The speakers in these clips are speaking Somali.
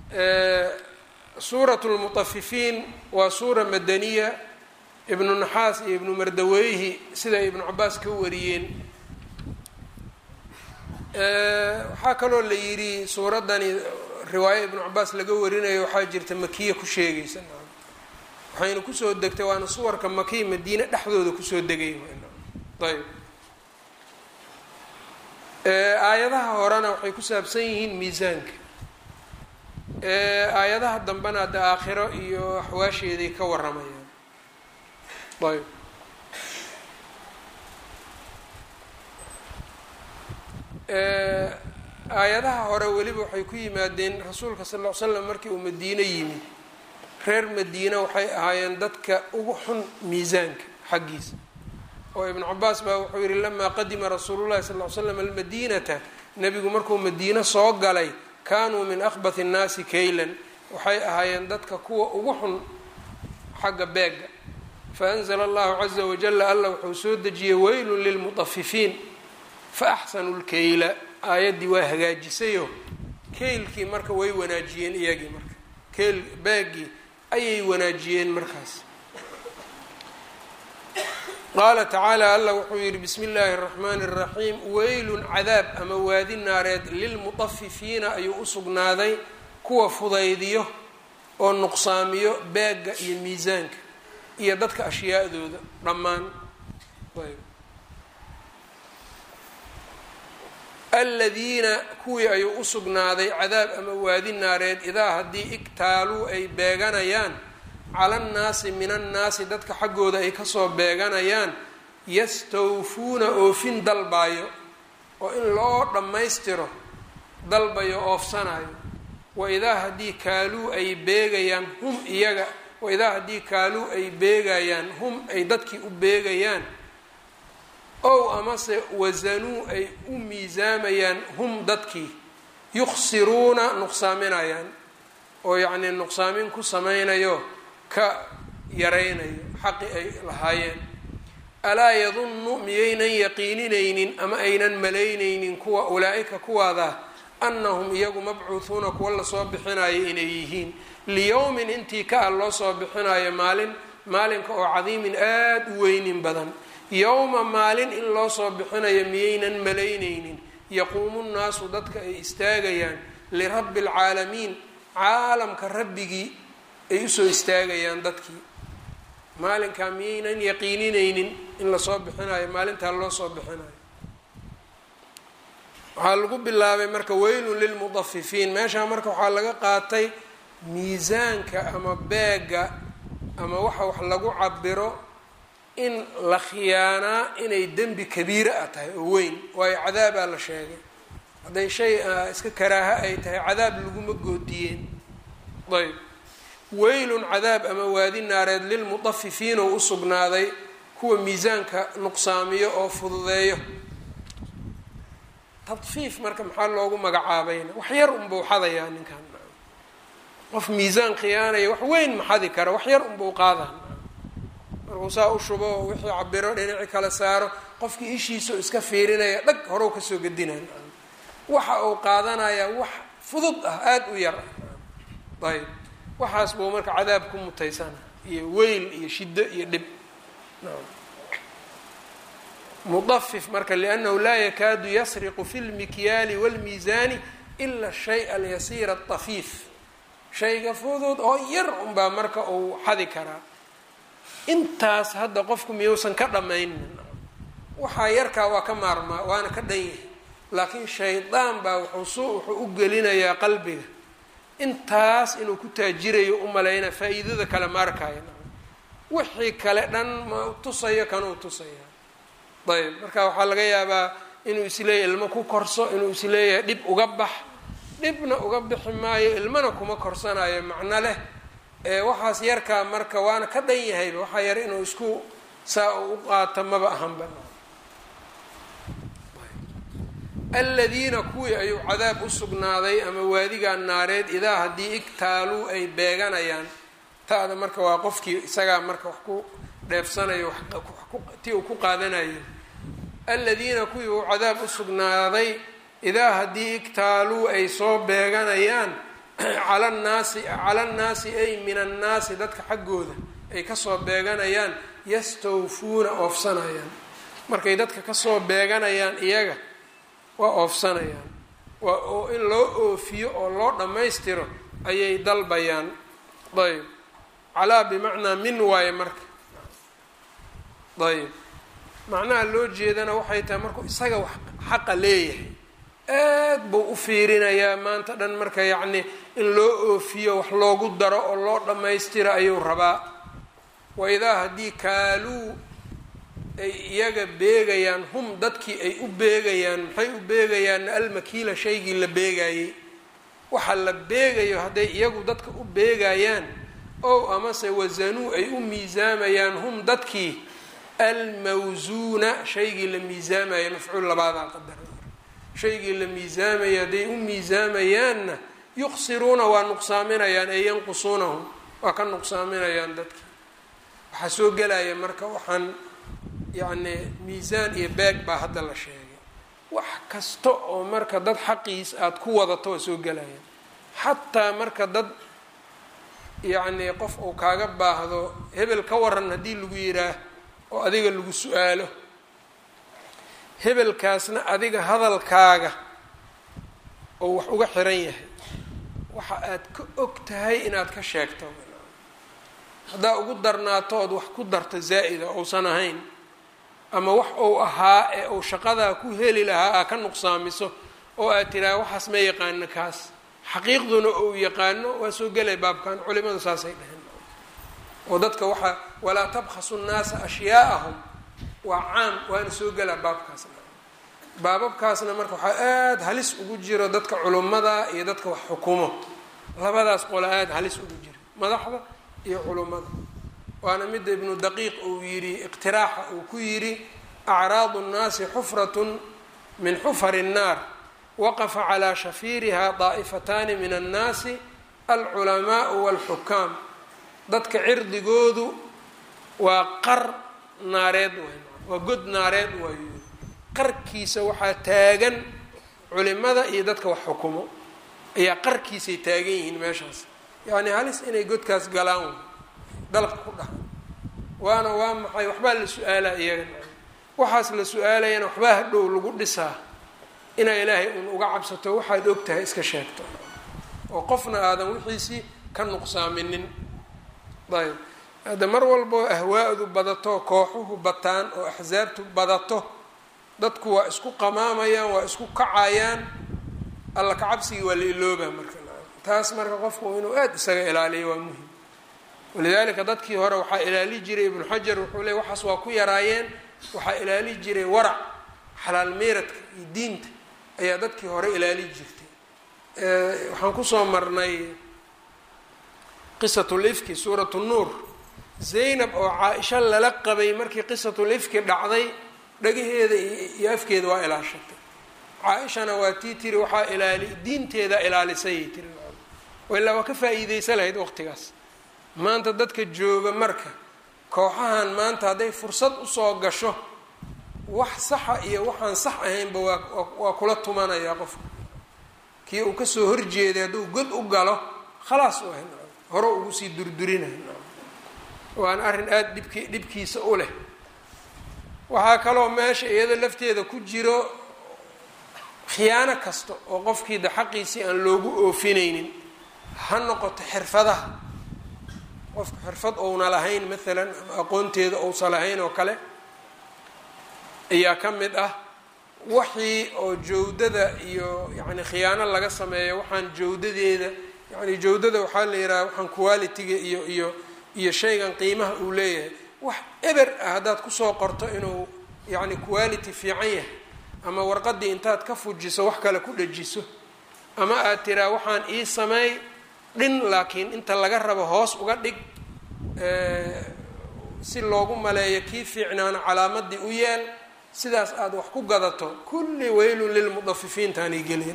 suurat lmutafifiin waa suura madaniya ibnu naxaas iyo ibnu mardaweyhi siday ibnu cabaas ka wariyeen waxaa kaloo la yidhi suuraddani riwaayo ibnu cabaas laga warinayo waxaa jirta makiya ku sheegaysa waxayna kusoo degtay waana suwarka makiya madiine dhexdooda kusoo degay ayb aayadaha horena waxay ku saabsan yihiin miisaanka aayadaha dambena hadda aakhiro iyo axwaasheeday ka waramayaan ayb aayadaha hore weliba waxay ku yimaadeen rasuulka sal ll ly slam markii uu madiine yimid reer madiine waxay ahaayeen dadka ugu xun miisaanka xaggiisa oo ibnu cabaas baa wuxuu yihi lamaa qadima rasuulullahi sal ly slam almadiinata nebigu markuu madiine soo galay kaanuu min akhbathi nnaasi kaylan waxay ahaayeen dadka kuwa ugu xun xagga beega faanzla allahu caza wajala alla wuxuu soo dejiyey weylun lilmutafifiin faaxsanu lkayla aayaddii waa hagaajisayo keylkii marka way wanaajiyeen iyagii marka keyl beegii ayay wanaajiyeen markaas qaala tacaala alla wuxuu yihi bismi illaahi اraxmaani اraxiim weylun cadaab ama waadi naareed lilmutafifiina ayuu usugnaaday kuwa fudaydiyo oo nuqsaamiyo beega iyo miisaanka iyo dadka ashyaadooda dhammaan aladiina kuwii ayuu usugnaaday cadaab ama waadi naareed idaa haddii igtaaluu ay beeganayaan cala annaasi min annaasi dadka xaggooda ay kasoo beeganayaan yastawfuuna oofin dalbayo oo in loo dhammaystiro dalbayo oofsanayo waidaa haddii kaaluu ay beegayaan hum iyaga waidaa haddii kaaluu ay beegayaan hum ay dadkii u beegayaan ow amase wasanuu ay u miisaamayaan hum dadkii yukhsiruuna nuqsaaminayaan oo yacnii nuqsaamin ku samaynayo ka yaraynayo xaqi ay lahaayeen alaa yadunnu miyaynan yaqiininaynin ama aynan malaynaynin kuwa ulaa-ika kuwaada annahum iyagu mabcuuhuuna kuwa lasoo bixinayo inay yihiin liyowmin intii ka ah loo soo bixinayo maalin maalinka oo cadiimin aada u weynin badan yowma maalin in loo soo bixinayo miyaynan malaynaynin yaquumu nnaasu dadka ay istaagayaan lirabbi alcaalamiin caalamka rabbigii ay usoo istaagayaan dadkii maalinkaa miyaynan yaqiininaynin in lasoo bixinayo maalintaa loo soo bixinayo waxaa lagu bilaabay marka weylun lilmudafifiin meeshaa marka waxaa laga qaatay miisaanka ama beega ama waxa wax lagu cabiro in la khiyaanaa inay dembi kabiira ah tahay oo weyn waayo cadaabaa la sheegay hadday shay iska karaaha ay tahay cadaab laguma goodiyeen ayb weylun cadaab ama waadi naareed lilmudafifiin oo u sugnaaday kuwa miisaanka nuqsaamiyo oo fududeeyo tadfiif marka maxaa loogu magacaabayna wax yar unbuu xadayaa ninkan qof miisaan khiyaanaya wax weyn ma xadi kara wax yar unbuu qaadaa markuu saa u shubo oo wixii cabiro dhinaci kala saaro qofkii ishiisao iska fiirinaya dhag horow kasoo gedinay waxa uu qaadanayaa wax fudud ah aada u yar ah ayb waxaas buu marka cadaab ku mutaysana iyo weyl iyo shiddo iyo dhib mudafif marka liannahu laa yakaadu yasriqu fi lmikyaali wاlmiisaani ila shay alyasiira atafiif shayga fudud oo yar unbaa marka uu xadi karaa intaas hadda qofku miyuusan ka dhammaynin waxaa yarkaa waa ka maarmaa waana ka dhan yahay laakiin shaydaan baa wuxuu wuxuu u gelinayaa qalbiga intaas inuu ku taajirayo u malaynaa faa-iidada kale ma arkaayo wixii kale dhan ma tusayo kanuu tusaya ayb marka waxaa laga yaabaa inuu isleeyahy ilmo ku korso inuu isleeyahay dhib uga bax dhibna uga bixi maayo ilmana kuma korsanayo macno leh waxaas yarkaa marka waana ka dhan yahayba waxaa yar inuu isku saa u qaato maba ahanba aladiina kuwii ayuu cadaab u sugnaaday ama waadigaa naareed idaa haddii igtaaluu ay beeganayaan ta'da marka waa qofkii isagaa marka wax ku dheefsanayo ti uu ku qaadanayo aladiina kuwii uu cadaab u sugnaaday idaa haddii igtaaluu ay soo beeganayaan cala annaasi cala annaasi ay min annaasi dadka xaggooda ay kasoo beeganayaan yastawfuuna oofsanayaan markay dadka kasoo beeganayaan iyaga waa oofsanayaan waa oo in loo oofiyo oo loo dhammaystiro ayay dalbayaan ayb calaa bimacnaa min waaye marka ayb macnaha loo jeedana waxay tahay markuu isaga wax xaqa leeyahay aad buu u fiirinayaa maanta dhan marka yacni in loo oofiyo wax loogu daro oo loo dhammaystiro ayuu rabaa waidaa haddii kaaluu ay iyaga beegayaan hum dadkii ay u beegayaan maxay u beegayaanna almakiila shaygii la beegayey waxa la beegayo hadday iyagu dadka u beegayaan ow amase wasanuu ay u miisaamayaan hum dadkii almawsuuna shaygii la miisaamaya mafcuul labaadaa qadar shaygii la miisaamaya hadday u miisaamayaanna yuqsiruuna waa nuqsaaminayaan ay yanqusuunahum waa ka nuqsaaminayaan dadki waxaa soo gelaya marka waxaan yacni miisaan iyo beeg baa hadda la sheegay wax kasta oo marka dad xaqiis aada ku wadato waa soo gelayaan xataa marka dad yacni qof uu kaaga baahdo hebel ka waran haddii lagu yidhaah oo adiga lagu su-aalo hebelkaasna adiga hadalkaaga oo wax uga xiran yahay waxa aad ka og tahay inaad ka sheegto haddaa ugu darnaato ood wax ku darto zaa'ida ousan ahayn ama wax uu ahaa ee uu shaqadaa ku heli lahaa aa ka nuqsaamiso oo aad tiraa waxaas ma yaqaano kaas xaqiiqduna uu yaqaano waa soo gelay baabkan culimadu saasay dhaheen oo dadka waxaa walaa tabkhasu nnaasa ashyaa'ahum waa caam waana soo gelaa baabkaasna baababkaasna marka waxaa aada halis ugu jiro dadka culummada iyo dadka wax xukumo labadaas qola aada halis ugu jira madaxda iyo culummada waana midda ibnu daqiiq uu yidhi iqtiraaxa uu ku yidhi acraadu nnaasi xufratun min xufari nnaar waqafa calaa shafiiriha daa'ifataani min annaasi alculamaau walxukaam dadka cirdigoodu waa qar naareed waay waa god naareed waayo qarkiisa waxaa taagan culimada iyo dadka wax xukumo ayaa qarkiisay taagan yihiin meeshaas yacni halis inay godkaas galaan way dalka ku dhaha waana waa maxay waxbaa la su-aalaa iyaga waxaas la su-aalayana waxbaa hadhow lagu dhisaa inaa ilaahay uun uga cabsato waxaad og tahay iska sheegto oo qofna aadan wixiisii ka nuqsaaminin ayb hadda mar walboo ahwaa'du badato kooxuhu bataan oo axsaabtu badato dadku waa isku qamaamayaan waa isku kacayaan alla kacabsigii waa la iloobaa marka taas marka qofku inuu aada isaga ilaaliyo waa muhim walidaalika dadkii hore waxaa ilaali jiray ibnu xajar wuxuu leey waxaas waa ku yaraayeen waxaa ilaali jiray warac xalaal miiradka iyo diinta ayaa dadkii hore ilaali jirtay waxaan kusoo marnay qisatul ifki suuratu nuur zaynab oo caa-isha lala qabay markii qisatul ifki dhacday dhagaheeda iyo afkeeda waa ilaashatay caa-ishana waa tii tiri waxaa ilaali diinteeda ilaalisayay tiri ilaa waa ka faa-iideysa lahayd waqtigaas maanta dadka jooga marka kooxahan maanta hadday fursad usoo gasho wax saxa iyo waxaan sax ahaynba waa waa kula tumanayaa qofka kii uu kasoo horjeeday hadduu god u galo khalaas u ahay hore ugu sii durdurinay waana arrin aada dhibki dhibkiisa u leh waxaa kaloo meesha iyada lafteeda ku jiro khiyaano kasta oo qofkii da xaqiisii aan loogu oofinaynin ha noqoto xirfadaha qofka xirfad ouna lahayn maalan ama aqoonteeda ousa lahayn oo kale ayaa ka mid ah waxii oo jawdada iyo yacni khiyaano laga sameeyo waxaan jawdadeeda yani jawdada waxaa la yidhaha waxaan qualitiga iyo iyo iyo shaygan qiimaha uu leeyahay wax eber ah haddaad kusoo qorto inuu yacni quality fiican yahay ama warqadii intaad ka fujiso wax kale ku dhajiso ama aad tiraa waxaan ii sameey dhin laakiin inta laga rabo hoos uga dhig si loogu maleeyo kii fiicnaana calaamadii u yeel sidaas aada wax ku gadato kulli weylun lilmudafifiintaanay gelin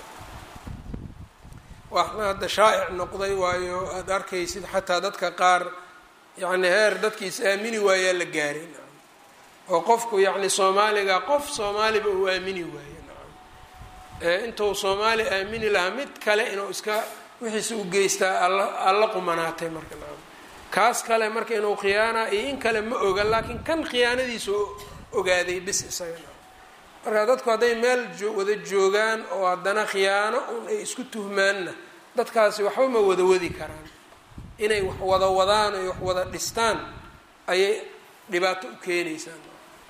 waxna hadda shaa'ic noqday waayo aada arkaysid xataa dadka qaar yacni heer dadki is aamini waayaa la gaaray oo qofku yacni soomaaliga qof soomaaliba uu aamini waaye intuu soomaali aamini lahaa mid kale inuu iska wixiise u geystaa alla alla qumanaatay marka naam kaas kale marka inuu khiyaana iyo in kale ma oga laakiin kan khiyaanadiisa ogaaday bis isaga naam marka dadku hadday meel wada joogaan oo haddana khiyaano un ay isku tuhmaanna dadkaasi waxba ma wada wadi karaan inay wax wada wadaan ay wax wada dhistaan ayay dhibaato u keenaysaan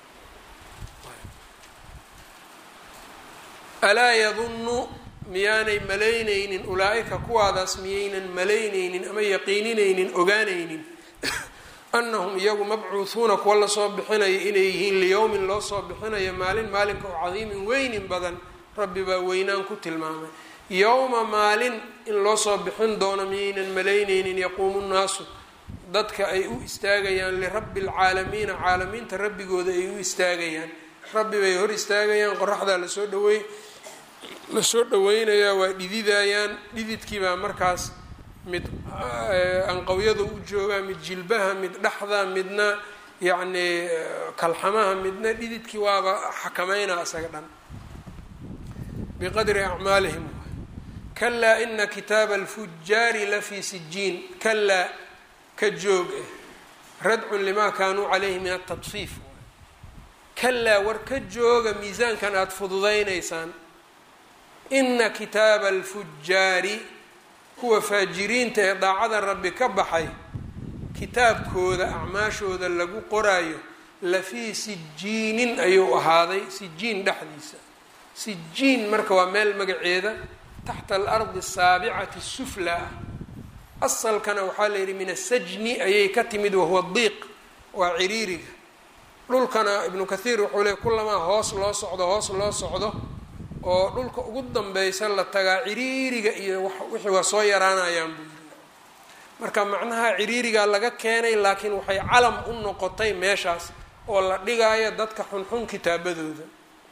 alaa yadunnu miyaanay malaynaynin ulaa-ika kuwaadaas miyaynan malaynaynin ama yaqiininaynin ogaanaynin annahum iyagu mabcuuhuuna kuwa lasoo bixinayo inay yihiin liyowmin loo soo bixinayo maalin maalinka oo cadiimin weynin badan rabbi baa weynaan ku tilmaamay yowma maalin in loo soo bixin doono miyaynan malaynaynin yaquumu nnaasu dadka ay u istaagayaan lirabbi alcaalamiina caalamiinta rabbigooda ay u istaagayaan rabbi bay hor istaagayaan qoraxdaa lasoo dhawey lasoo dhaweynayaa waa dhididayaan dhididkiibaa markaas mid anqawyada u joogaa mid jilbaha mid dhexda midna yacnii kalxamaha midna dhididkii waaba xakameynaa isaga dhan biqadri acmaalihim kalaa ina kitaaba alfujaari lafii sijiin kalaa ka joog eh radcun limaa kaanuu calayhi min atadfiif kalaa war ka jooga miisaankan aada fududaynaysaan ina kitaaba alfujaari kuwa faajiriinta ee daacada rabbi ka baxay kitaabkooda acmaashooda lagu qoraayo lafii sijiinin ayuu ahaaday sijiin dhexdiisa sijiin marka waa meel magaceeda taxta alardi asaabicati sufla ah asalkana waxaa la yidhi min asajni ayay ka timid wahuwa diiq waa ciriiriga dhulkana ibnu kathiir wuxuu leey kulamaa hoos loo socdo hoos loo socdo oo dhulka ugu danbeysa la tagaa ciriiriga iyo wixii waa soo yaraanayaan buu yiri marka macnaha ciriirigaa laga keenay laakiin waxay calam u noqotay meeshaas oo la dhigaayo dadka xunxun kitaabadooda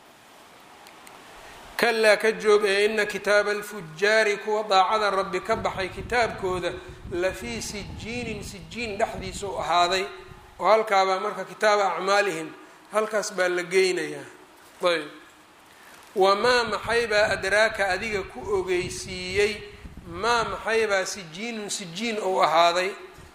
kalaa ka joog ee ina kitaaba alfujaari kuwa daacada rabbi ka baxay kitaabkooda lafii sijiinin sijiin dhexdiisa u ahaaday oo halkaabaa marka kitaaba acmaalihim halkaas baa la geynayaa ayb wamaa maxaybaa adraaka adiga ku ogeysiiyey maa maxaybaa sijiinun sijiin ou ahaaday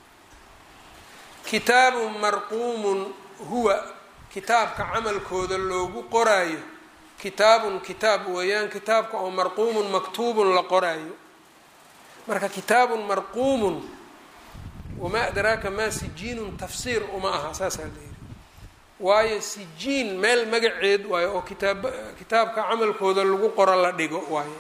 kitaabun marquumun huwa kitaabka camalkooda loogu qoraayo kitaabun kitaab weeyaan kitaabka oo marquumun maktuubun la qoraayo marka kitaabun marquumun wamaa adraaka maa sijiinun tafsiir uma aha saasaa la yidhi waayo sijiin meel magaceed waayo oo kitaab kitaabka camalkooda lagu qoro la dhigo waayo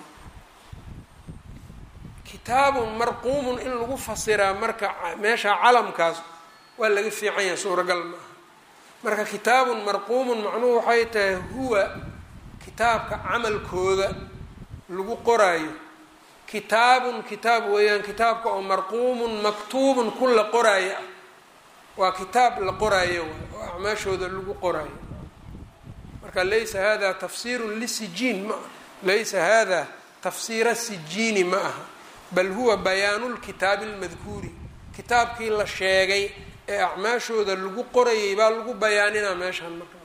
kitaabun marquumun in lagu fasiraa marka meesha calamkaas waa laga fiican yahay suuragal ma aha marka kitaabun marquumun macnuhu waxay tahay huwa kitaabka camalkooda lagu qoraayo kitaabun kitaab weeyaan kitaabka oo marquumun maktuubun ku la qoraayo ah waa kitaab la qoraayo waay oo acmaashooda lagu qoraayo marka laysa hada tafsiirun lisijiin ma laysa hada tafsiira sijiini ma aha bal huwa bayaanu lkitaabi lmadkuuri kitaabkii la sheegay ee acmaashooda lagu qorayay baa lagu bayaaninaa meeshaan marka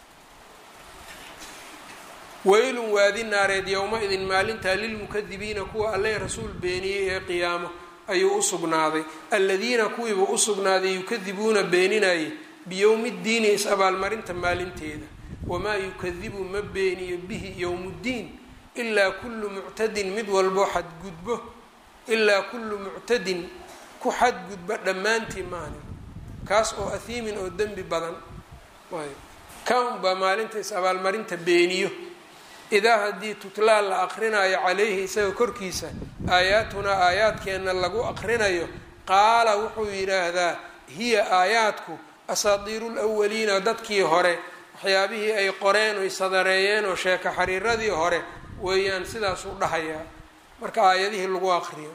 weylun waadi naareed yowma-idin maalintaa lilmukadibiina kuwa alle rasuul beeniyey ee qiyaamo ayuu u sugnaaday alladiina kuwiiba u sugnaaday yukadibuuna beeninayay biyowmi ddiini is-abaalmarinta maalinteeda wamaa yukadibu ma beeniyo bihi yowmuddiin ilaa kullu muctadin mid walbo xadgudbo ilaa kullu muctadin ku xadgudba dhammaantii maani kaas oo ahiimin oo dembi badan kan baa maalinta is-abaalmarinta beeniyo idaa haddii tutlaa la aqrinayo calayhi isaga korkiisa aayaatunaa aayaadkeenna lagu aqrinayo qaala wuxuu yidhaahdaa hiya aayaadku asaatiiru lwaliina dadkii hore waxyaabihii ay qoreen oy sadareeyeen oo sheeko xariiradii hore weeyaan sidaasuu dhahayaa marka aayadihii lagu aqriyo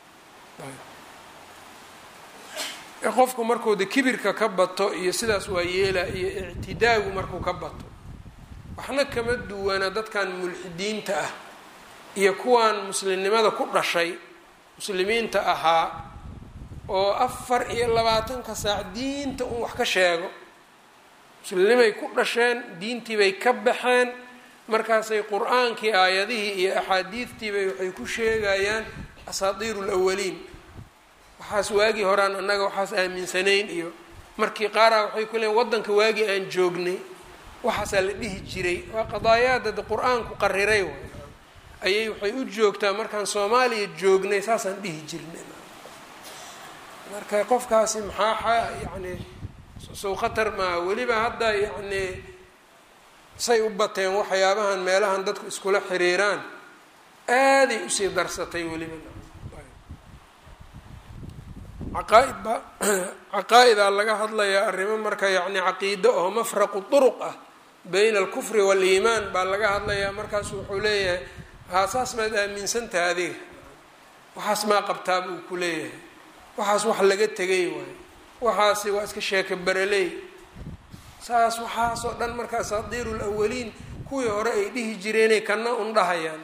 qofku markuu de kibirka ka bato iyo sidaas waa yeela iyo ictidaagu markuu ka bato waxna kama duwana dadkan mulxidiinta ah iyo kuwan muslimnimada ku dhashay muslimiinta ahaa oo afar iyo labaatanka saac diinta un wax ka sheego muslimnimay ku dhasheen diintiibay ka baxeen markaasay qur-aankii aayadihii iyo axaadiidtiibay waxay ku sheegayaan asaatiiru lawaliin waxaas waagii horaan annaga waxaas aaminsanayn iyo markii qaaraa waxay ku leeyiin waddanka waagii aan joognay waxaasaa la dhihi jiray waa qadaayaada de qur-aanku qariray way ayay waxay u joogtaa markaan soomaaliya joognay saasaan dhihi jirnay marka qofkaasi maxaa yani sow khatar maaha weliba hadda yacni say u bateen waxyaabahan meelahan dadku iskula xiriiraan aaday usii darsatay weliba caqaa-id ba caqaa-idaa laga hadlayaa arrimo marka yacni caqiido oo mafraqu turuq ah bayna alkufri waaliimaan baa laga hadlayaa markaasu wuxuu leeyahay haa saas maad aaminsantaha adiga waxaas maa qabtaa buu ku leeyahay waxaas wax laga tegay waayo waxaasi waa iska sheeka baraley saas waxaasoo dhan marka asaatiiru lawaliin kuwii hore ay dhihi jireenay kana un dhahayaan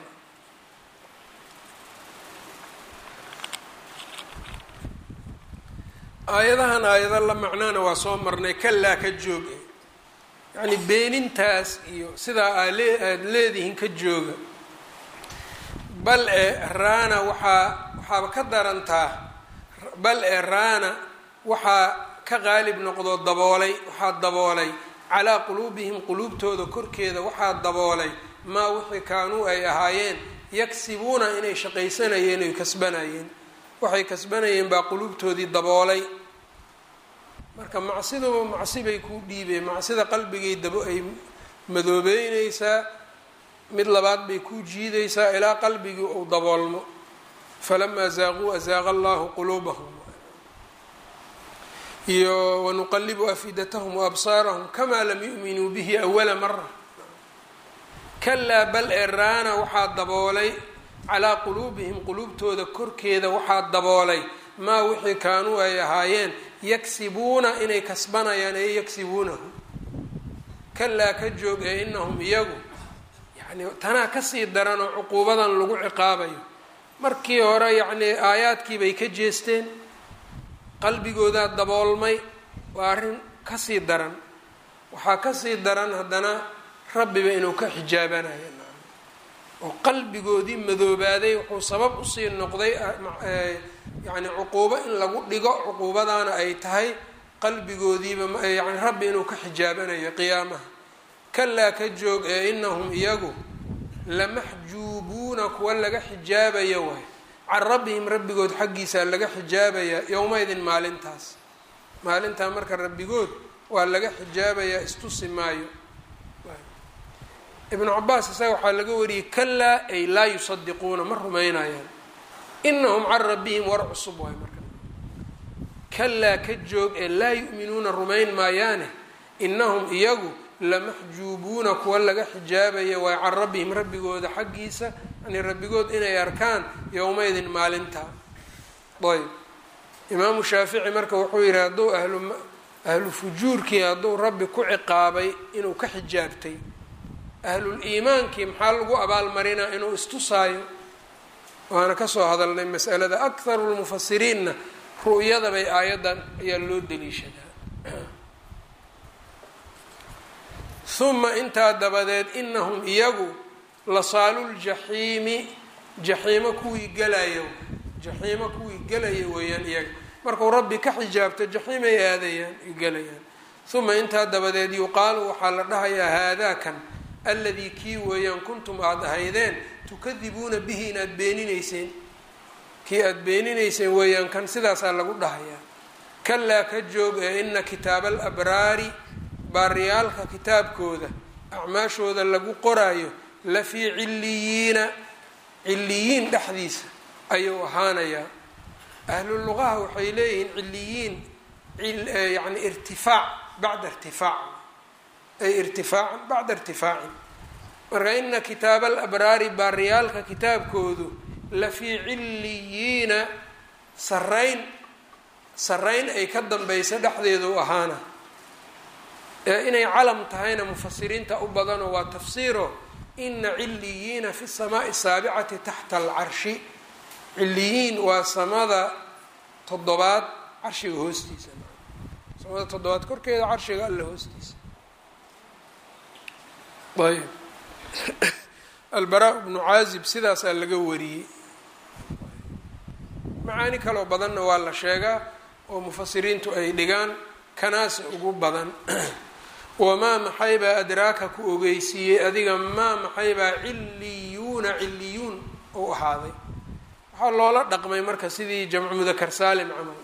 aayadahan aayado la macnaana waa soo marnay kalaa ka jooga yacni beenintaas iyo sidaa aa lee aada leedihiin ka jooga bal e raana waxaa waxaaba ka darantaa bal e raana waxaa ka qaalib noqdoo daboolay waxaa daboolay calaa quluubihim quluubtooda korkeeda waxaa daboolay maa wixii kaanuu ay ahaayeen yagsibuuna inay shaqaysanayeen ay kasbanayeen waxay kasbanayeen baa quluubtoodii daboolay marka macsiduba macsi bay kuu dhiibeen macsida qalbigay dabo ay madoobeyneysaa mid labaad bay kuu jiidaysaa ilaa qalbigii uu daboolmo falamaa zaaquu azaaqa allahu quluubahum iyo wanuqalibu afidatahum waabsaarahum kamaa lam yu'minuu bihi awala mara kalaa bal ee raana waxaa daboolay calaa quluubihim quluubtooda korkeeda waxaa daboolay maa wixii kaanuu ay ahaayeen yagsibuuna inay kasbanayaan ee yagsibuunahu kalaa ka joog ee inahum iyagu yani tanaa kasii daran oo cuquubadan lagu ciqaabayo markii hore yacnii aayaadkii bay ka jeesteen qalbigoodaa daboolmay waa arrin kasii daran waxaa kasii daran haddana rabbiba inuu ka xijaabanayo oo qalbigoodii madoobaaday wuxuu sabab usii noqday yacni cuquubo in lagu dhigo cuquubadaana ay tahay qalbigoodiiba yani rabbi inuu ka xijaabanayo qiyaamaha kalaa ka joog ee inahum iyagu lamaxjuubuuna kuwa laga xijaabayo waay can rabbihim rabbigood xaggiisaa laga xijaabayaa yowmaydin maalintaas maalintaa marka rabbigood waa laga xijaabayaa istusi maayo ibnu cabaas isaga waxaa laga wariyey kalaa ay laa yusadiquuna ma rumaynayaan inahum can rabbihim war cusub waay marka kalaa ka joog ee laa yu'minuuna rumayn maayaane inahum iyagu lamaxjuubuuna kuwa laga xijaabaya waay can rabbihim rabbigooda xaggiisa yani rabbigood inay arkaan yowmaydin maalintaa ayb imaamu shaafici marka wuxuu yihi hadduu ahlu ahlu fujuurkii hadduu rabbi ku ciqaabay inuu ka xijaabtay ahlul iimaankii maxaa lagu abaalmarinaa inuu istusaayo waana kasoo hadalnay masalada akharu lmufasiriinna ru'yada bay aayaddan ayaa loo daliishadaa huma intaa dabadeed inahum iyagu lasaaluljaxiimi jaxiimo kuwii gelaya jaxiimo kuwii gelaya weeyaan iyaga markuu rabbi ka xijaabto jaxiimay aadayaan gelayaan uma intaa dabadeed yuqaalu waxaa la dhahayaa haadaakan alladii kii weeyaan kuntum aada ahaydeen tukadibuuna bihi inaad beeninayseen kii aada beeninayseen weeyaan kan sidaasaa lagu dhahayaa kalaa ka joog ee ina kitaaba alabraari baariyaalka kitaabkooda acmaashooda lagu qoraayo la fii cilliyiina cilliyiin dhexdiisa ayuu ahaanayaa ahlu luqaha waxay leeyihiin cilliyiin yani irtifaac bacda irtifaac ay irtifaacan bacda irtifaacin marka ina kitaaba alabraari baariyaalka kitaabkoodu la fii cilliyiina sarayn sarayn ay ka dambaysa dhexdeedu ahaana inay calam tahayna mufasiriinta u badanoo waa tafsiiro ina ciliyiina fi samaai saabicati taxta alcarshi ciliyiin waa samada toddobaad carshiga hoostiisa samada toddobaad korkeeda carshiga alla hoostiisa ayb albaraa bnu caazib sidaasaa laga wariyey macaani kaloo badanna waa la sheegaa oo mufasiriintu ay dhigaan kanaasi ugu badan wamaa maxaybaa adraaka ku ogeysiiyey adiga maa maxaybaa cilliyuuna cilliyuun u ahaaday waxaa loola dhaqmay marka sidii jamcu mudakar saalim camal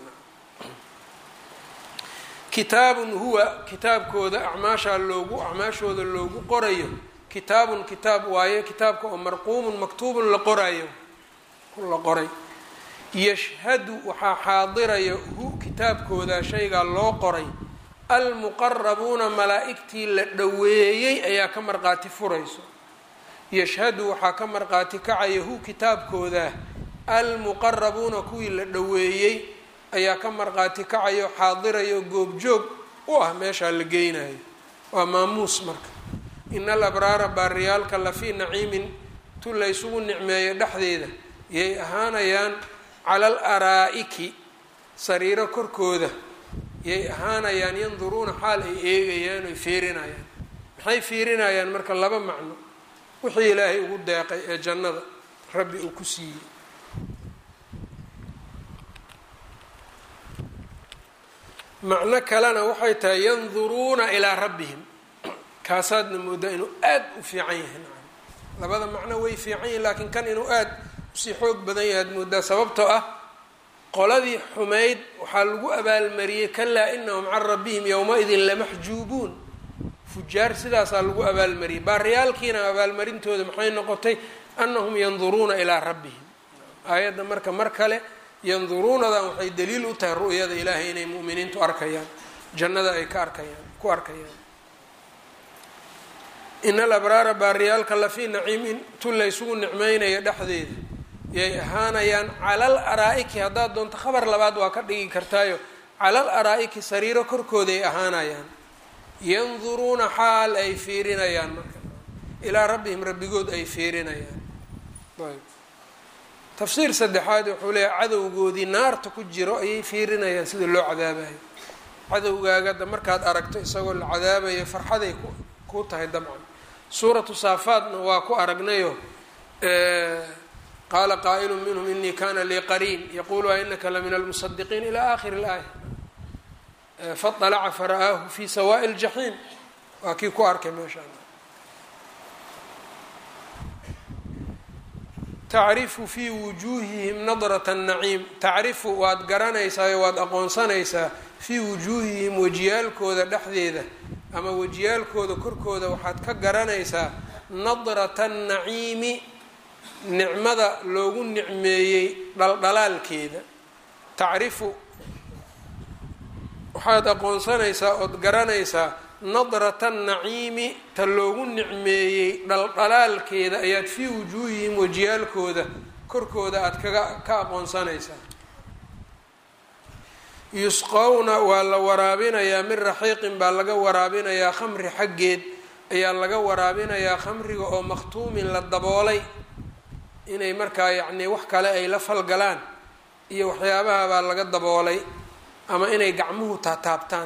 kitaabun huwa kitaabkooda acmaashaa loogu acmaashooda loogu qorayo kitaabun kitaab waaye kitaabka oo marquumun maktuubun la qorayo la qoray yashhadu waxaa xaadiraya hu kitaabkooda shaygaa loo qoray almuqarabuuna malaa-igtii la dhoweeyey ayaa ka marqaati furayso yashhadu waxaa ka marqaati kacaya hu kitaabkooda almuqarabuuna kuwii la dhoweeyey ayaa ka marqaati kacayo xaadirayo goobjoog u ah meeshaa la geynayo waa maamuus marka ina alabraara baariyaalka lafii naciimin tu laysugu nicmeeyo dhexdeeda yay ahaanayaan cala al araa'iki sariiro korkooda yay ahaanayaan yanduruuna xaal ay eegayaan oy fiirinayaan maxay fiirinayaan marka laba macno wixii ilaahay ugu deeqay ee jannada rabbi uu ku siiyey macno kalena waxay tahay yanduruuna ilaa rabbihim kaasaadna moodaa inuu aada u fiican yahay labada macno way fiican yihin laakiin kan inuu aada usii xoog badan yahay ad moodaa sababtoo ah qoladii xumayd waxaa lagu abaalmariyey kalaa inahum can rabbihim yowma-idin lamaxjuubuun fujaar sidaasaa lagu abaalmariyey baariyaalkiina abaalmarintooda maxay noqotay anahum yanduruuna ilaa rabbihim aayadda marka mar kale yanduruunadan waxay daliil u tahay ru'yada ilaahay inay mu'miniintu arkayaan jannada ay ka arkayaan ku arkayaan ina alabraara baariyaalka lafii naciimin tu laysugu nicmeynaya dhexdeeda yay ahaanayaan calal araa'iki haddaad doonto khabar labaad waa ka dhigi kartaayo calal araa'iki sariiro korkooday ahaanayaan yanduruuna xaal ay fiirinayaan marka ilaa rabbihim rabbigood ay fiirinayaan ayb tafsiir saddexaad wuxuu leeyahay cadowgoodii naarta ku jiro ayay fiirinayaan sida loo cadaabayo cadowgaagada markaad aragto isagoo la cadaabayo farxaday ku tahay dabcan suuratu saafaadna waa ku aragnayo qaala qaa'ilu minhum inii kana lii qariin yaqulu a inaka la min almusadiqiin ila akhiri اlaaya faطalaca fara'aahu fi sawaaءi اljaxiim waa kii ku arkay meeshaan tacrifu fii wujuuhihim nadrat الnaciim tacrifu waad garanaysaayo waad aqoonsanaysaa fii wujuuhihim wejiyaalkooda dhexdeeda ama wejiyaalkooda korkooda waxaad ka garanaysaa nadrata الnaciimi nicmada loogu nicmeeyey dhaldhalaalkeeda tacrifu waxaad aqoonsanaysaa ood garanaysaa nadrata naciimi ta loogu nicmeeyey dhaldhalaalkeeda ayaad fii wujuuhihim wajiyaalkooda korkooda aada kaga ka aqoonsanaysaa yusqowna waa la waraabinayaa min raxiiqin baa laga waraabinayaa khamri xaggeed ayaa laga waraabinayaa khamriga oo makhtuumin la daboolay inay markaa yacnii wax kale ay la falgalaan iyo waxyaabaha baa laga daboolay ama inay gacmuhu taataabtaan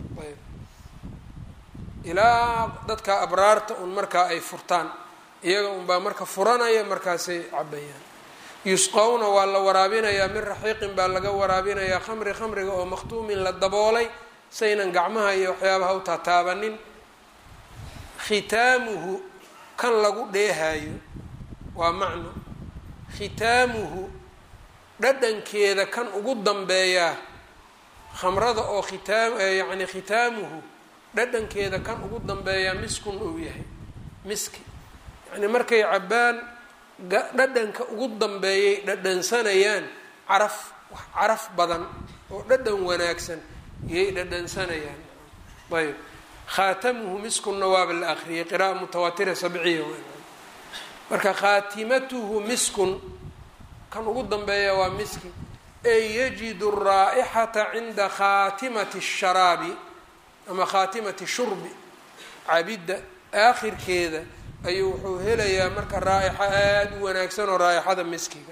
ilaa dadka abraarta un markaa ay furtaan iyaga unbaa marka furanaya markaasay cabayaan yusqowna waa la waraabinayaa min raxiiqin baa laga waraabinayaa khamri khamriga oo makhtuumin la daboolay saynan gacmaha iyo waxyaabaha u taataabanin khitaamuhu kan lagu dheehayo waa macno khitaamuhu dhadhankeeda kan ugu dambeeyaa khamrada oo khitaam yacni khitaamuhu dhadhankeeda kan ugu dambeeyaa miskun uu yahay miski yacni markay cabbaan dhadhanka ugu dambeeyay dhadhansanayaan caraf wax caraf badan oo dhadhan wanaagsan iyay dhadhansanayaan ayb khaatamuhu miskunna waaba la akriyay qira'a mutawaatira sabciya marka khaatimatuhu miskun kan ugu dambeeya waa miski ey yajidu raa'ixata cinda khaatimati sharaabi ama khaatimati shurbi cabidda aakhirkeeda ayuu wuxuu helayaa marka raa'ixa aada u wanaagsan oo raa'ixada miskiga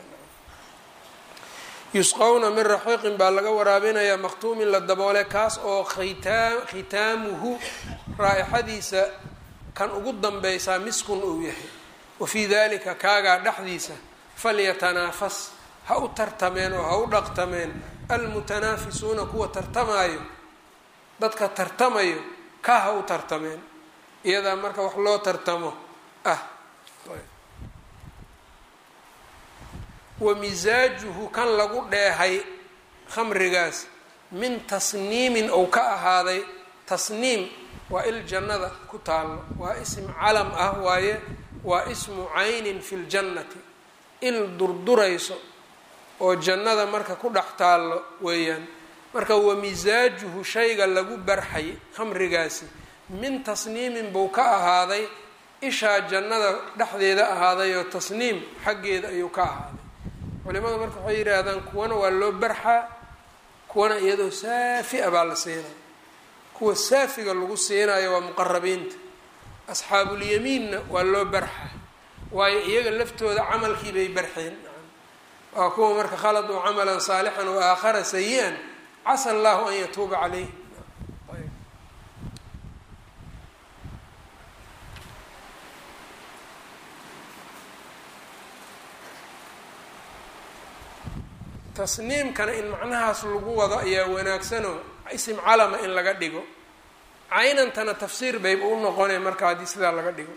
yusqowna min raxiiqin baa laga waraabinayaa makhtuumin la daboole kaas oo khitaa khitaamuhu raa'ixadiisa kan ugu danbeysaa miskun uu yahay wa fii dalika kaagaa dhexdiisa falyatanaafas ha u tartameen oo ha u dhaqtameen almutanaafisuuna kuwa tartamaayo dadka tartamayo ka ha u tartameen iyadaa marka wax loo tartamo ah wa misaajuhu kan lagu dheehay khamrigaas min tasniimin ou ka ahaaday tasniim waa il jannada ku taallo waa ism calam ah waaye waa ismu caynin fi ljannati il durdurayso oo jannada marka ku dhex taallo weeyaan marka wa misaajuhu shayga lagu barxay khamrigaasi min tasniimin buu ka ahaaday ishaa jannada dhexdeeda ahaaday oo tasniim xaggeeda ayuu ka ahaaday culimadu marka waxay yidhaahdaan kuwana waa loo barxaa kuwana iyadoo saafi a baa la siinaya kuwa saafiga lagu siinayo waa muqarabiinta asxaabulyamiinna waa loo barxaa waayo iyaga laftooda camalkii bay barxeen waa kuwa marka khaladuu camalan saalixan wa aakhara sayi-an casa allahu an yatuuba caleyh tasniimkana in macnahaas lagu wado ayaa wanaagsanoo isim calama in laga dhigo caynantana tafsiir bayba u noqonay marka haddii sidaa laga dhigo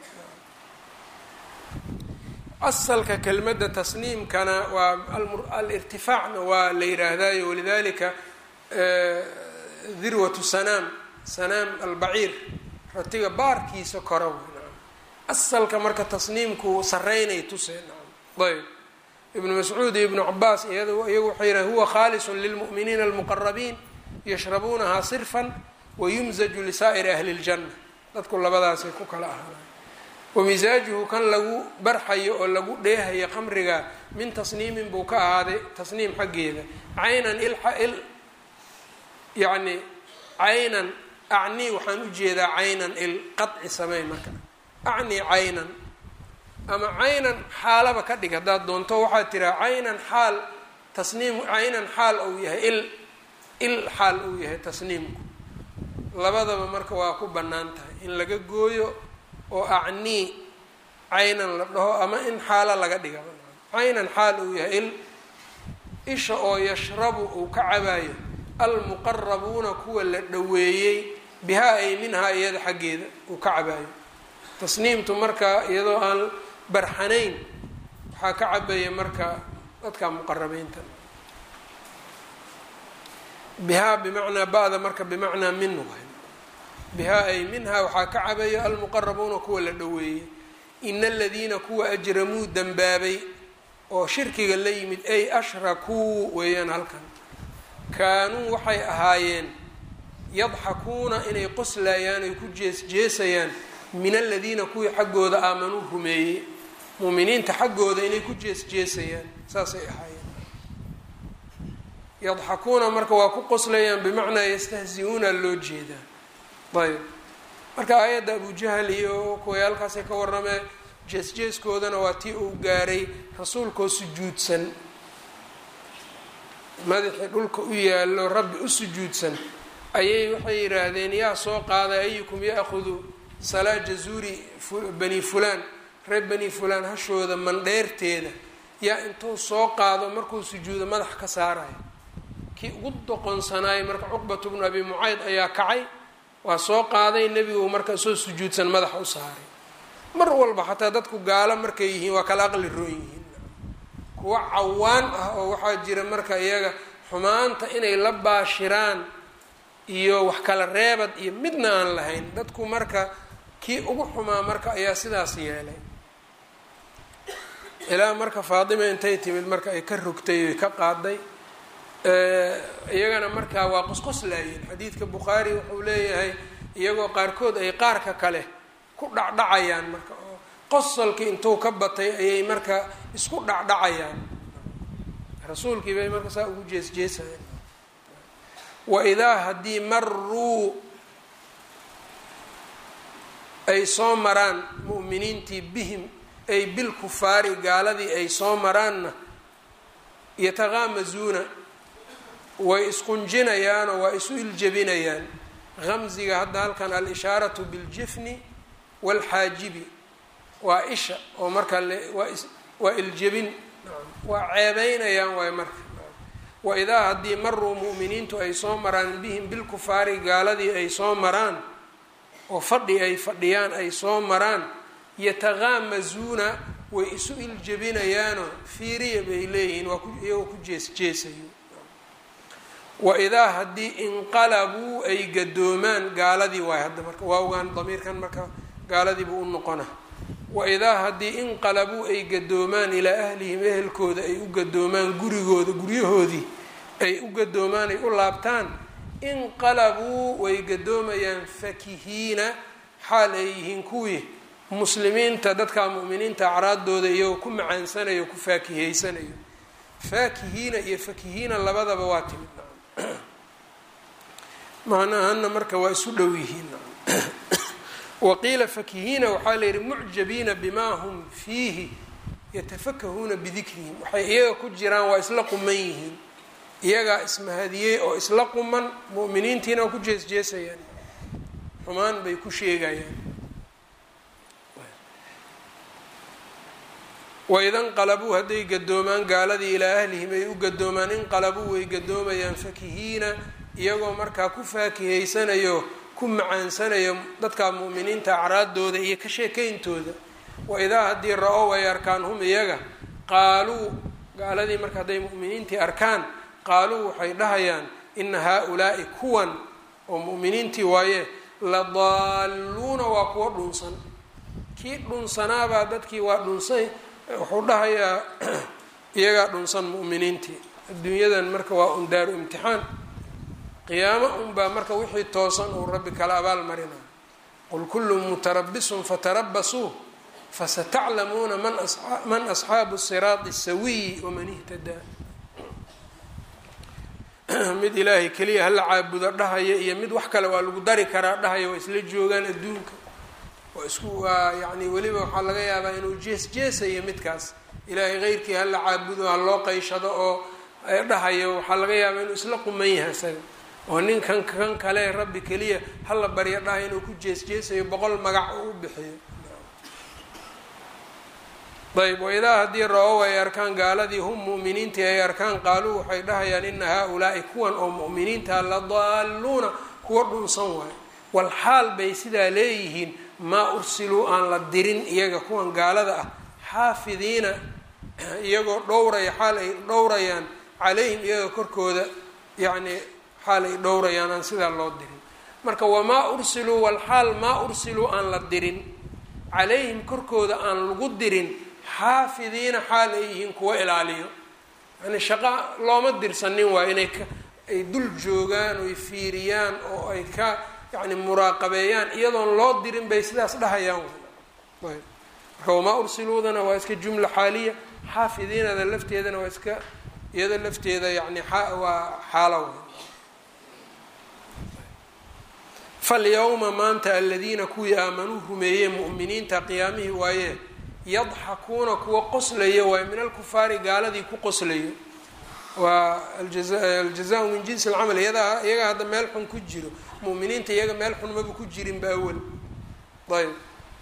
asalka kelmadda tasniimkana waa alirtifaacna waa la yidhaahdayo walidalika dirwatu sanaam sanaam albaciir ratiga baarkiisa kora asalka marka tasniimku sareynay tuseen ayb ibnu mascuud iyo ibnu cabaas iyagu waxay yidhahen huwa khaalisun lilmu'miniina almuqarabiin yashrabuunahaa sirfan wayumzaju lisaa'iri ahli اljanna dadku labadaasay ku kala ahaanay wamisaajuhu kan lagu barxayo oo lagu dheehayo khamriga min tasniimin buu ka ahaaday tasniim xaggeeda caynan il yacni caynan acnii waxaan u jeedaa caynan il qaci samey marka acnii caynan ama caynan xaalaba ka dhig haddaad doonto waxaad tiraa caynan xaal tasniim caynan xaal uu yahay il il xaal uu yahay tasniimku labadaba marka waa ku bannaan tahay in laga gooyo oo acnii caynan la dhaho ama in xaalo laga dhiga caynan xaal uu yahay il isha oo yashrabu uu ka cabayo almuqarabuuna kuwa la dhoweeyey bihaa ay minhaa iyada xaggeeda uu ka cabayo tasniimtu marka iyadoo aan barxanayn waxaa ka cabaya marka dadka muqarabiinta bihaa bimacnaa ba-da marka bimacnaa min waay bihaa ay minhaa waxaa ka cabayo almuqarabuuna kuwa la dhoweeyey ina aladiina kuwa ajramuu dembaabay oo shirkiga la yimid ay ashrakuu weeyaan halkan kaanuu waxay ahaayeen yadxakuuna inay qoslayaan ay ku jees jeesayaan min aladiina kuwii xaggooda aamanuu rumeeyey muuminiinta xaggooda inay ku jees jeesayaan saasay ahaayeen yadxakuuna marka waa ku qoslayaan bimacnaa yastahzi-uuna loo jeedaa ayb marka aayadda abujahl iyo kuwayaalkaasay ka warramee jees-jeeskoodana waa tii uu gaaray rasuulkoo sujuudsan madaxii dhulka u yaallo rabbi u sujuudsan ayay waxay yidhaahdeen yaa soo qaaday ayukum ya-khudu salaa jazuuri bani fulaan reer bani fulaan hashooda mandheerteeda yaa intuu soo qaado markuu sujuudo madax ka saarayo kii ugu doqonsanaayay marka cuqbatu bnu abi mucayd ayaa kacay waa soo qaaday nebigu marka soo sujuudsan madaxa u saaray mar walba xataa dadku gaalo markay yihiin waa kala aqli roon yihiin kuwa cawaan ah oo waxaa jira marka iyaga xumaanta inay la baashiraan iyo wax kala reebad iyo midna aan lahayn dadku marka kii ugu xumaa marka ayaa sidaas yeelay ilaa marka faadima intay timid marka ay ka rogtay oy ka qaaday iyagana markaa waa qosqoslaayeen xadiidka bukhaari wuxuu leeyahay iyagoo qaarkood ay qaarka kale ku dhacdhacayaan marka oo qosolkii intuu ka batay ayay marka isku dhacdhacayaan rasuulkii bay marka saa ugu jees jeesayeen wa idaa haddii maruu ay soo maraan mu'miniintii bihim ay bilkufaari gaaladii ay soo maraanna yataqaamazuuna way isqunjinayaanoo waa isu iljebinayaan qamsiga hadda halkan al-ishaaratu biljifni waalxaajibi waa isha oo marka waa iljebin waa ceebeynayaan waay marka waidaa haddii maruu mu'miniintu ay soo maraan bihim bilkufaari gaaladii ay soo maraan oo fadhi ay fadhiyaan ay soo maraan yataqaamazuuna way isu iljebinayaanoo fiiriya bay leeyihiin waa iyagoo ku jeesjeesayo waidaa haddii inqalabuu ay gadoomaan gaaladii waay hadda marka waawgaan damiirkan marka gaaladii buu u noqona waidaa haddii inqalabuu ay gadoomaan ilaa ahlihim ehelkooda ay u gadoomaan gurigooda guryahoodii ay u gadoomaan ay u laabtaan inqalabuu way gadoomayaan fakihiina xaal ay yihiin kuwii muslimiinta dadka mu'miniinta acraadooda iyagoo ku macaansanayo ku faakihaysanayo faakihiina iyo fakihiina labadaba waa timid macnahana marka waa isu dhow yihiin waqiila fakihiina waxaa la yihi mucjabiina bimaa hum fiihi yatafakahuuna bidikrihim waxay iyaga ku jiraan waa isla quman yihiin iyagaa ismahadiyey oo isla quman mu'miniintiina waa ku jeesjeesayaan xumaan bay ku sheegayaan waida nqalabuu hadday gadoomaan gaaladii ilaa ahlihim ay u gadoomaan inqalabuu way gadoomayaan fakihiina iyagoo markaa ku faakihaysanayo ku macaansanayo dadka mu'miniinta acraadooda iyo ka sheekayntooda waidaa haddii ra-ow ay arkaan hum iyaga qaaluu gaaladii marka hadday mu'miniintii arkaan qaaluu waxay dhahayaan ina haa-ulaa'i kuwan oo mu'miniintii waaye la daalluuna waa kuwa dhunsan kii dhunsanaabaa dadkii waa dhunsay wuxuu dhahayaa iyagaa dhunsan mu'miniintii adduunyadan marka waa un daaru imtixaan qiyaamo unbaa marka wixii toosan uu rabbi kala abaal marina qul kullu mutarabisun fatarabasuu fasataclamuuna man asxaabu siraadi sawiyi waman ihtadaa mid ilaahay keliya hala caabudo dhahaya iyo mid wax kale waa lagu dari karaa dhahaya waa isla joogaan adduunka waa isku waa yacni weliba waxaa laga yaabaa inuu jees jeesayo midkaas ilaahay keyrkii hala caabudo ha loo qayshado oo dhahayo waxaa laga yaabaa inuu isla quman yahay isaga oo ninkan kan kale rabbi keliya hala baryo dhahay inuu ku jees jeesayo boqol magac oo u bixiyo ayb waidaa haddii ra-ow ay arkaan gaaladii hum mu'miniintii ay arkaan qaaluu waxay dhahayaan ina haa-ulaa'i kuwan oo mu'miniinta la daalluuna kuwa dhunsan waayo wal xaal bay sidaa leeyihiin maa ursiluu aan la dirin iyaga kuwan gaalada ah xaafidiina iyagoo dhowraya xaal ay dhowrayaan calayhim iyaga korkooda yacnii xaal ay dhowrayaan aan sidaa loo dirin marka wamaa ursiluu wal xaal maa ursiluu aan la dirin calayhim korkooda aan lagu dirin xaafidiina xaal ay yihiin kuwa ilaaliyo yani shaqa looma dirsanin waa inay ka ay dul joogaan oy fiiriyaan oo ay ka yani muraaqabeeyaan iyadoon loo dirin bay sidaas dhahayaan ayb marka wamaa ursiluudana waa iska jumla xaaliya xaafidiinada lafteedana waa iska iyada lafteeda yani waa xaalo w falyawma maanta aladiina kuwii aamanuu rumeeyey mu'miniinta qiyaamihii waaye yadxakuuna kuwa qoslaya waaye min alkufaari gaaladii ku qoslayo waa aljaza-u min jinsi alcamal iyadaa iyaga hadda meel xun ku jiro mu'miniinta iyaga meel xun maba ku jirin ba awal ayb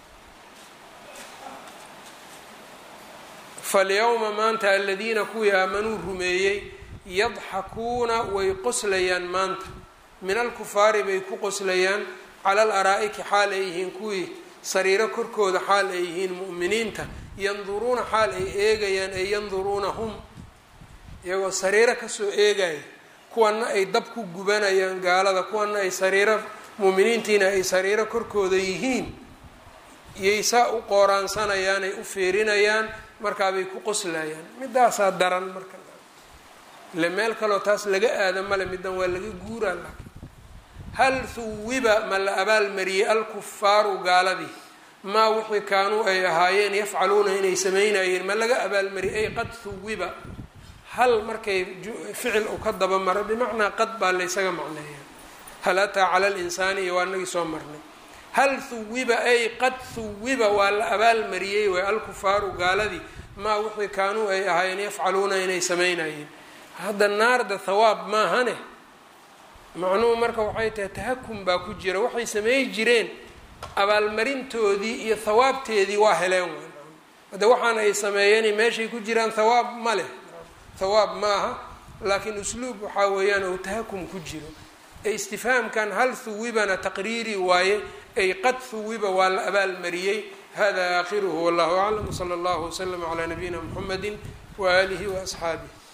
falyawma maanta aladiina kuwii aamanuu rumeeyey yadxakuuna way qoslayaan maanta min alkufaari bay ku qoslayaan cala al araa'iki xaal ay yihiin kuwii sariiro korkooda xaal ay yihiin mu'miniinta yanduruuna xaal ay eegayaan ay yanduruuna hum iyagoo sariiro kasoo eegaya kuwana ay dab ku gubanayaan gaalada kuwana ay sariiro mu'miniintiina ay sariiro korkooda yihiin iyay saa u qooraansanayaan ay u feerinayaan markaabay ku qoslayaan midaasaa daran marka ile meel kaloo taas laga aada male middan waa laga guuraa laakiin hal huwiba ma la abaalmariyey alkufaaru gaaladii maa wixii kaanuu ay ahaayeen yafcaluuna inay samaynayeen ma laga abaalmariyey ay qad huwiba hal markay ficil u ka daba maro bimacnaa qad baa laysaga macneeya hal ataa cala linsaani iyo waa nagii soo marnay hal huwiba ay qad huwiba waa la abaalmariyey way alkufaaru gaaladii maa wixii kaanuu ay ahaayeen yafcaluuna inay samaynayeen hadda naarda thawaab maahane macnuhu marka waxay tahay tahakum baa ku jira waxay samey jireen abaalmarintoodii iyo thawaabteedii waa heleen w hadde waxaan ay sameeyeen meeshay ku jiraan thawaab ma leh thawaab ma aha laakiin usluub waxaa weeyaan ou tahakum ku jiro ee istifhaamkan hal huwibana taqriiri waaye ay qad huwiba waa la abaalmariyey hada aakhiruhu wallahu aclam wsala allahu waslama calaa nabiyina mxamedi waaalihi waasxaabih